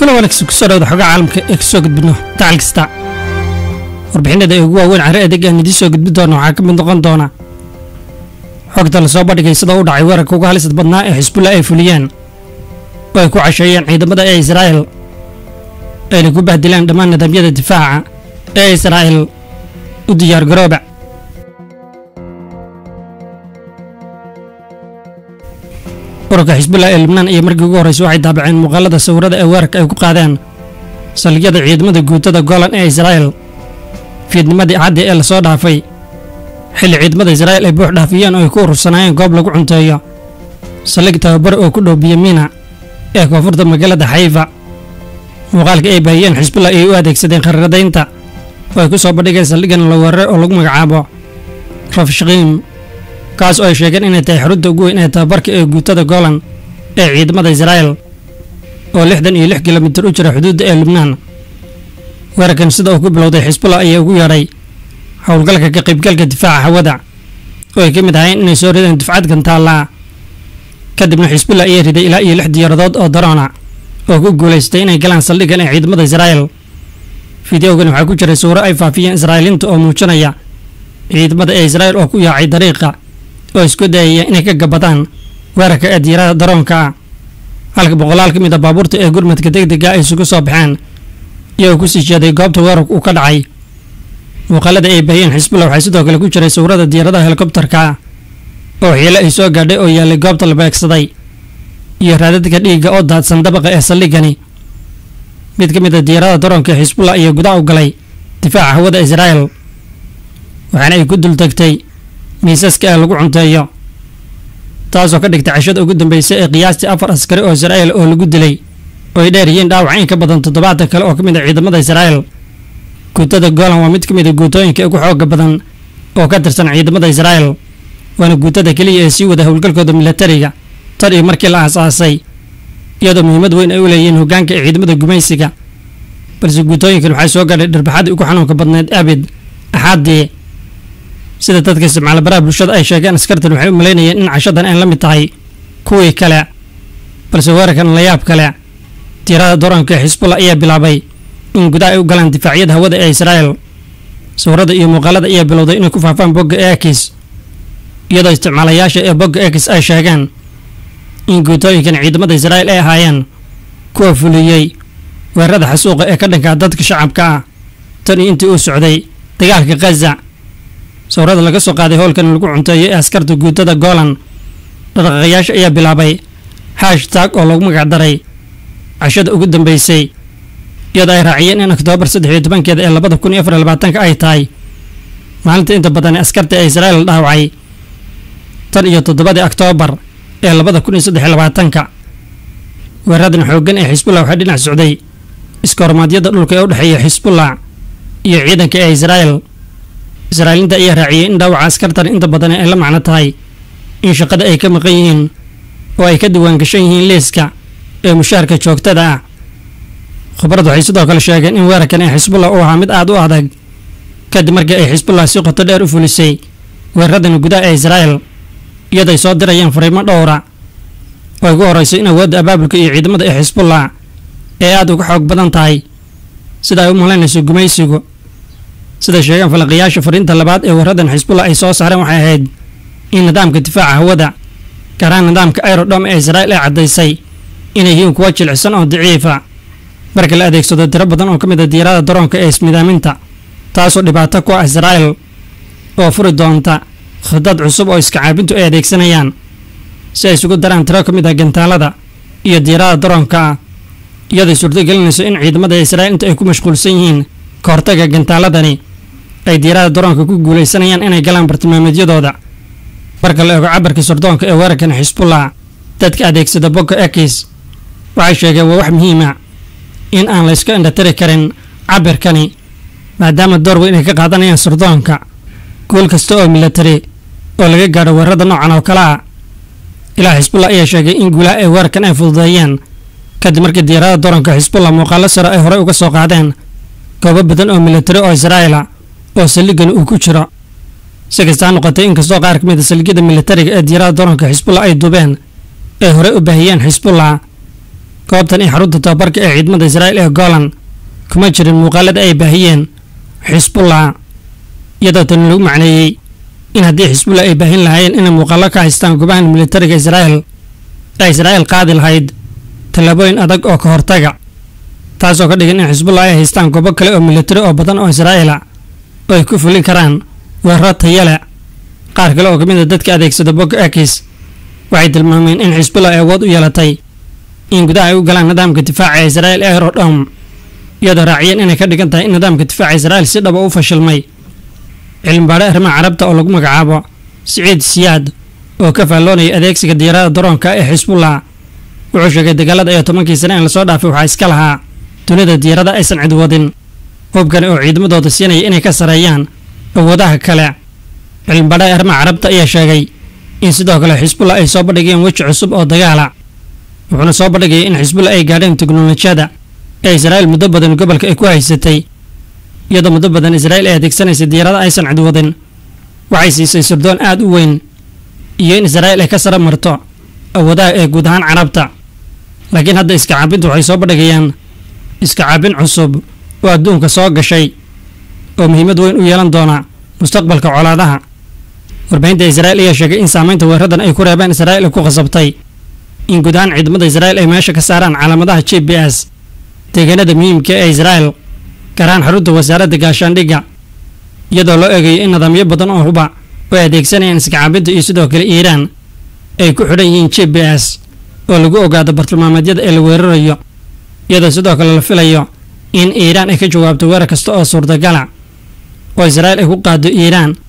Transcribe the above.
kula wanaagsan kusoo dhawda xogaa caalamka ee kasoo gudbino dacal kasta warbixinada ee ugu waaweyn carre adeeg aan idiin soo gudbin doona waxaa ka mid noqon doona xogta lasoo bandhigay sida u dhacay weerarka uga halisad badnaa ee xisbullah ay fuliyeen oo ay ku casheeyeen ciidamada ee israa'el ayna ku bahdileen dhammaan nidaamyada difaaca ee israa'el u diyaargarooba ururka xisbullah ee libnaan iyo markii ugu horreysay waxay daabaceen muuqaalada sawirada ee weerarka ay ku qaadeen saldhigyada ciidamada guutada golan ee israa'el fiidnimadii axaddii ee lasoo dhaafay xilli ciidamada israa'il ay buux dhaafiyeen oo ay ku urursanaayeen goob lagu cunteeyo saldhig tababare oo ku dhow biyamiina ee koonfurta magaalada xayfa muuqaalka ay baahiyeen xisbullah ayay u adeegsadeen kharradaynta oo ay ku soo bandhigeen saldhiggan la weeraray oo lagu magacaabo rafshqiim kaas oo ay sheegeen inay tahay xarunta ugu weyn ee tababarka ee guutada golan ee ciidamada israa'el oo lixdan iyo lix kilomitir u jira xuduudda ee lubnaan weerarkan sida uu ku bilowday xisbullah ayaa ugu yeedhay howlgalka ka qaybgalka difaaca hawada oo ay ka mid ahayn inay soo rideen dufcad gantaallaa kadibna xisbullah ayaa riday ilaa iyo lix diyaaradood oo daroona oo ku guulaystay inay galaan saldhiggan ee ciidamada israa'el fideogan waxaa ku jiray sawiro ay faafiyeen israa'iiliinta oo muujinaya ciidamada ee israa'el oo ku yaacay dariiqa oo isku dayaya inay ka gabadaan weerarka ee diyaarada daroonka ah halka boqolaal ka mid a baabuurta ee gurmadka degdega ay isugu soo baxeen iyagoo ku sii jeeday goobta weerarku uu ka dhacay muuqaalada ay baahiyeen xisbullah waxaa sidoo kale ku jiray sawirada diyaaradaha helikobtarka ah oo xiilo ay soo gaadhay oo yaallay goobta la beegsaday iyo raadadka dhiigga oo daadsan dabaqa ee saldhiggani mid ka mid a diyaarada daroonka ee xisbullah ayaa gudaha u galay difaaca hawada israa'el waxaana ay ku dultagtay miisaska ee lagu cunteeyo taasoo ka dhigtay cashada ugu dambeysay ee qiyaastii afar askari oo israa'el oo lagu dilay oo ay dheer yihiin dhaawac in ka badan toddobaatan kale oo ka mid a ciidamada israa'el guutada golan waa mid ka mid a guutooyinka ugu xooga badan oo ka tirsan ciidamada israa'el waana guutada keliya ee sii wada howlgalkooda milatariga tan iyo markii la aasaasay iyadoo muhiimad weyn ay u leeyihiin hoggaanka ee ciidamada gumaysiga balse guutooyinkan waxay soo gaadhay dharbixadii ugu xanuunka badneed abid axaddii sida dadka isticmaala baraha bulshada ay sheegeen askartan waxay u malaynayeen in cashadan ay la mid tahay kuwii kale balse weerarkan layaab kale diirada daroonka ee xisbullah ayaa bilaabay in gudaha ay u galaan difaacyada hawada ee israa'el sawirada iyo muuqaalada ayaa bilowday inay ku faafaan bogga ekis iyadoo isticmaalayaasha ee bogga ekis ay sheegeen in guutooyinkan ciidamada israa'el ay ahaayeen kuwa fuliyey weerarada xasuuqa ee ka dhankaa dadka shacabka ah tan iyo intii uu socday dagaalka khaza sawirada laga soo qaaday howlkan lagu cunteeyo ee askarta guutada golan dhaqaaqayaasha ayaa bilaabay hashtaag oo lagu magacdaray cashada ugu dambeysay iyadoo ay raaciyeen in oktoobar saddex iyo tobankeeda ee labada kun iyo afar iyo labaatanka ay tahay maalinta inta badan ee askarta ee israa'el dhaawacay tan iyo toddobadii oktoobar ee labada kun iyo saddex iyo labaatanka weeraradan xooggan ee xisbullah waxaa dhinac socday iskoormaadyada dhulka ee u dhexeeya xisbullah iyo ciidanka ee israa'el israa'iiliinta ayaa raaciyey in dhaawaca askartan inta badan ay la macno tahay in shaqada ay ka maqan yihiin oo ay ka diwaan gashan yihiin liiska ee mushaharka joogtada ah khubarad waxay sidoo kale sheegeen in weerarkan ee xisbullah uu ahaa mid aad u adag kadib markii ay xisbullah si qoto dheer u fulisay weeraradan gudaha ee israa'el iyadoo ay soo dirayeen fariimo dhowra oo ugu horreysay in awoodda abaabulka iyo ciidamada ee xisbullah ee aad uga xoog badan tahay sida ay u malaynayso gumaysigu sida sheegaan falaqiyaasha fariinta labaad ee weeraradan xisbullah ay soo saareen waxay ahayd in nidaamka difaaca hawada gaaraan nidaamka aerodhom ee israa'il ay caddaysay inay yihiin kuwa jilicsan oo daciifa marka la adeegsado tiro badan oo ka mid a diyaarada daroonka ee ismidaaminta taasoo dhibaato ku ah israa'el oo furi doonta khidad cusub oo iska caabintu ay adeegsanayaan si ay isugu daraan tiro ka mid ah gantaalada iyo diyaarada daroonka ah iyadoo suurtogelinayso in ciidamada israa'il inta ay ku mashquulsan yihiin ka hortaga gantaaladani ay diyaarada daroonka ku guulaysanayaan inay galaan bartilmaameedyadooda marka la eego cabarka sardoonka ee weerarkan xisbullah dadka adeegsada bogga ekis waxay sheegeen waa wax muhiima in aan la yska indhatiri karin cabirkani maadaama door weyn ay ka qaadanayaan sardoonka guul kasta oo milatari oo laga gaadho weerarada noocan oo kale ah ilaa xisbullah ayaa sheegay in guulaha ay weerarkan ay fududeeyeen kadib markii diyaarada daroonka xisbullah muuqaalo sare ay horey uga soo qaadeen goobo badan oo milatari oo israa'ila oo saldhigani uu ku jiro si kastaa noqotay inkastoo qaar ka mid a saldhigyada milatariga ee diyaarada daroonka xisbullah ay dubeen ay horey u baahiyeen xisbullah goobtan iyo xarunta tababarka ee ciidamada israa'iil ee golan kuma jirin muuqaalada ay baahiyeen xisbullah iyadoo tani lagu macneeyey in haddii xisbullah ay baahin lahaayeen inay muuqaallo ka haystaan goobahan militariga israa'iil ee israa'iil qaadi lahayd tallaabooyin adag oo ka hortaga taasoo ka dhigan in xisbullah ay haystaan goobo kale oo militari oo badan oo israa'iila oo ay ku fulin karaan weeraro tayale qaar kale oo ka mid a dadka adeegsada bogga akis waxay tilmaameen in xisbullah ay awood u yeelatay in gudaha ay u galaan nidaamka difaaca ee israa'iil ee aerodhom iyadoo raaciyeen inay ka dhigan tahay in nidaamka difaaca israa'iil si dhaba u fashilmay cilmibaadhe arrimaha carabta oo lagu magacaabo siciid siyaad oo ka faalloonaya adeegsiga diyaarada daroonka ee xisbullah wuxuu sheegay dagaalada iyo tobankii sane ee lasoo dhaafay waxaa iska lahaa dunida diyaarada aysan cid wadin hubkani oo ciidamadooda siinaya inay ka sareeyaan awoodaha kale cilmibaadhaha arrimaha carabta ayaa sheegay in sidoo kale xisbullah ay soo bandhigeen weji cusub oo dagaala wuxuuna soo bandhigaya in xisbullah ay gaadheen teknolojiyada ee israa'iil muddo badan gobolka ay ku haysatay iyadoo muddo badan israa'iil ay adeegsanaysay diyaarada aysan cid wadin waxay siisay sirdoon aad u weyn iyo in israa'iil ay ka sare marto awoodaha ee guud ahaan carabta laakiin hadda iska caabintu waxay soo bandhigayaan iska caabin cusub oo adduunka soo gashay oo muhiimad weyn u yeelan doona mustaqbalka colaadaha warbaahinta israa'iil ayaa sheegay in saamaynta weeraradan ay ku reebeen israa'iil ay ku khasabtay in guud ahaan ciidamada israa'iil ay meesha ka saaraan calaamadaha g b s deegaanada muhiimka ee israa'iil gaar ahaan xarunta wasaaradda gaashaandhigga iyadoo loo eegayo in nidaamyo badan oo huba oo ay adeegsanayaan iska caabinta iyo sidoo kale iiraan ay ku xidhan yihiin g b s oo lagu ogaado bartilmaameedyada ee la weerarayo iyadoo sidoo kale la filayo in iiraan ay ka jawaabto weerar kasta oo suurtagala oo israa'iil ay ku qaado iiraan